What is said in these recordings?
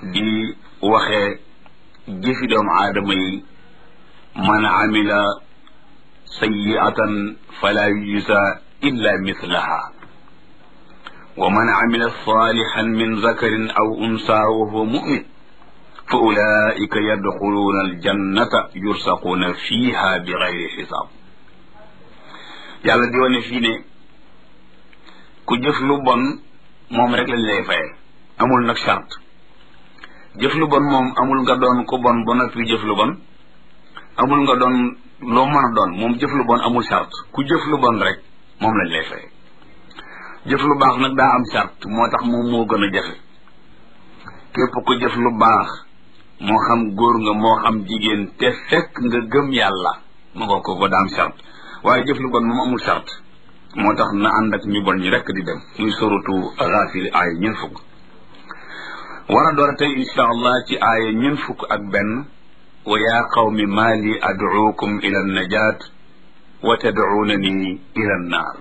di waxee jëfi doomu aadama yi man amila sayiatan fala yujza illa mislaha wa man amila salihan min zakarin aw unsa wa huwa mumin fa ulaika yadxuluuna aljannata yursaquuna fiha bi gayri xisaab yàlla di wane fii ne ku jëf lu bon moom rek lañ lay faye amul nag charte jëf lu bon moom amul nga doon ku bon ba noppi jëf lu bon amul nga doon loo mën a doon moom jëf lu bon amul charte ku jëf lu bon rek moom lañ lay faye jëf lu baax nag daa am charte moo tax moom moo gën a jafe képp ku jëf lu baax moo xam góor nga moo xam jigéen te fekk nga gëm yàlla ma nga ko ko daa am charte waaye jëf lu bon moom amul charte moo tax na ànd ak ñu bon ñi rekk di dem muy suratu Gaafir aaya ñeent fukk war a door tey insha allah ci aaya ñeent fukk ak benn wa yaa qawmi maa li ad'uukum ila najaat wa tad'uunani ila annaar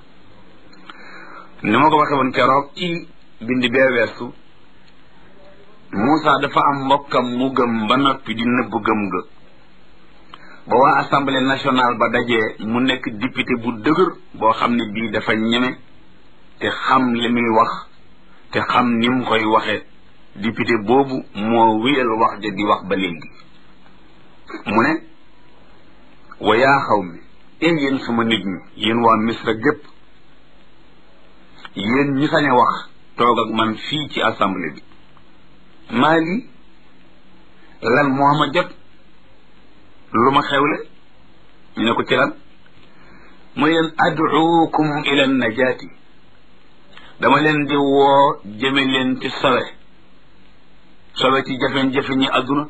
ni ma ko waxe woon keroog ci bind bee weesu Moussa dafa am mbokkam mu gëm ba noppi di nëbb gëm ga ba waa assemblée nationale ba dajee mu nekk député bu dëgër boo xam ne bii dafa ñeme te xam li muy wax te xam ni mu koy waxe député boobu moo wéyal wax ja di wax ba léegi mu ne wa yaa xaw mi ee yéen sama nit ñi yéen waa misra gépp yéen ñi sañ a wax toog ak man fii ci assemblée bi maa lii lan moo ma jot lu ma xewle ñu ne ko ci lan muy leen ad'uukum ila najaati dama leen di woo jëme leen ci sowe sowe ci jafe-jafe ñi adduna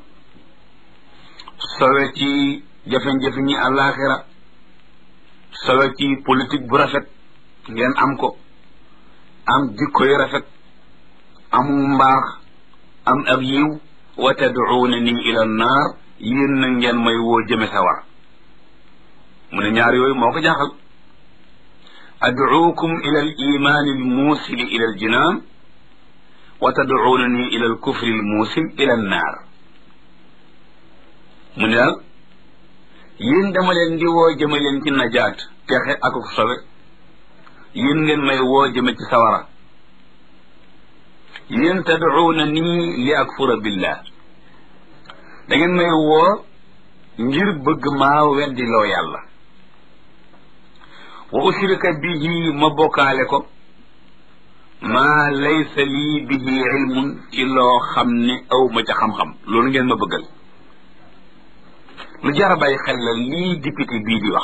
sowe ci jafe-jafe ñi àllaaxira sowe ci politique bu rafet ngeen am ko am jikko yu rafet amu mbaax am ab yiw wa tad'uunani ila naar yéen na ngeen may woo jëme sawar mu ne ñaar yooyu moo ko jaaxal ad'uukum ila al imaani al muusili ila al jinaan wa tad'uunani ila al kufri al muusil ila an naar mu ne daal yéen dama leen di woo jëme leen ci najaat texe ak sobe yéen ngeen may woo jëme ci sawara yéen tad'uuna nii li akfura billah da ngeen may woo ngir bëgg maa weddi loo yàlla wa ushrika bihi ma bokkaale ko maa laysa lii bihi ilmun ci loo xam ne aw ma ca xam-xam loolu ngeen ma bëggal lu jar a bàyyi xel la lii député bii di wax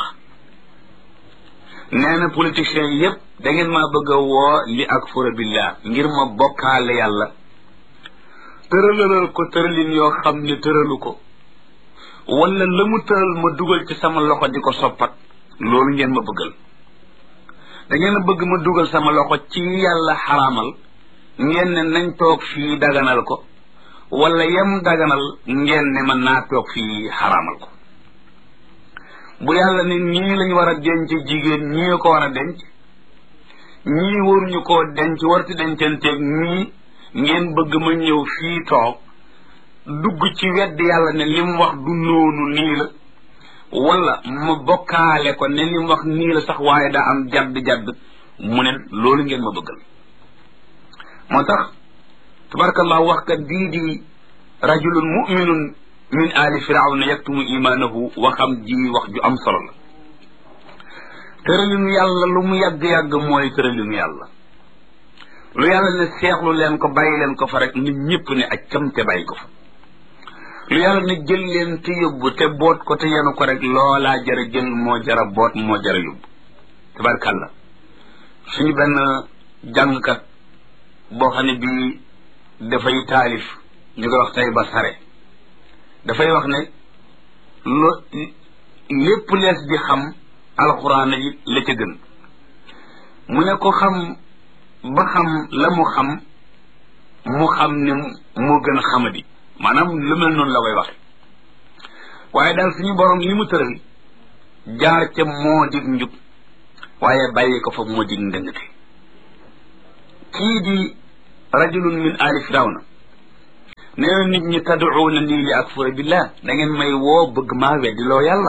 nee na politiciens yépp da ngeen maa bëgg a woo li akfura billah ngir ma bokkaale yàlla tëralalal ko tëralin yoo xam ne tëralu ko wala la mu tëral ma dugal ci sama loxo di ko soppat loolu ngeen ma bëggal da ngeen a bëgg ma dugal sama loxo ci yàlla xaraamal ngeen ne nañ toog fii daganal ko wala yem daganal ngeen ne man naa toog fii xaraamal ko bu yàlla ne nii lañ war a denc jigéen ñii ko war a denc ñii waruñu koo denc warti dencanteeg ñii ngeen bëgg ma ñëw fii toog dugg ci wedd yàlla ne li mu wax du noonu nii la wala ma bokkaale ko ne li mu wax nii la sax waaye daa am jadd-jadd mu ne loolu ngeen ma bëggal moo tax tabarakallah wax kat bii di rajulun muminun min ali firawna yaktumu imaanahu waxam ji wax ju am solo la tëralinu yàlla lu mu yàgg-yàgg mooy tëralinu yàlla lu yàlla ne seexlu leen ko bàyyi leen ko fa rek nit ñëpp ne ak cam te bàyyi ko fa lu yàlla ne jël leen te yóbbu te boot ko te yenu ko rek loolaa jara jël moo jara boot moo jara yóbbu tabarkàlla suñu benn jàngkat boo xam ne bii dafay taalif ñu koy wax tey ba sare dafay wax ne lo lépp lees di xam alxuraan yi la ca gën mu ne ko xam ba xam la mu xam mu xam ne moo gën a xamadi maanaam lu mel noonu la koy waxe waaye daal suñu borom li mu tëral jaar ca moo dig njub waaye bàyyi ko fa moo dig ndëngte kii di rajulun min ali firawna nee na nit ñi tad'uuna nii li akfura billah da ngeen may woo bëgg maa weddiloo yàlla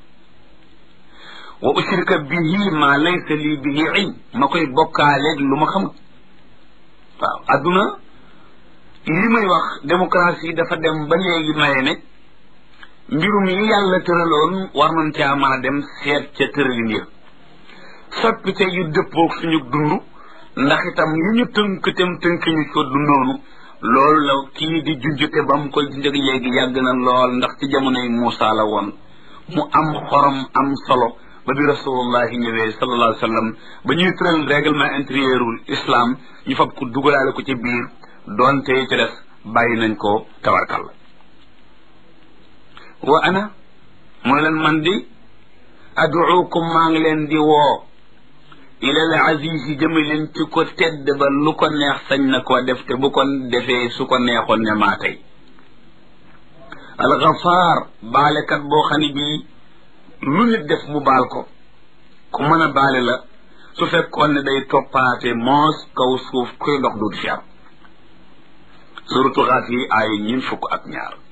wa ushrika bihi ma laysa lii bihi ilm ma koy bokkaaleeg lu ma xamut waaw adduna li muy wax démocratie dafa dem ba léegi maye ne mbirum yi yàlla tëraloon war nañ caa mën a dem seet ca tëralin ya soppite yu dëppoog suñu dund ndax itam yi ñu tënk tem tënk ñu ko dundoonu loolu la kii di junjute ba mu koy junjëg léegi yàgg na lool ndax ci jamonoy Muusa la woon mu am xorom am solo ba bi rasulullahi ñëwee sallallahu alayhi wa sallam ba ñuy tëral règlement intérieurul islam ñu fab ko dugalaale ko ci biir doonte ci des bàyyi nañ ko tawarkal wa ana mooy leen man di aduukum maa ngi leen di woo ilal aziz yi jëme leen ci ko tedd ba lu ko neex sañ na ko def te bu ko defee su ko neexoon ne maa tey alxafaar baalekat boo xam ne bii lu nit def mu baal ko ku mën a baale la su fekkoon ne day toppaate moos kaw suuf kuy dox du fi am suratu xaat yi ay ñin fukk ak ñaar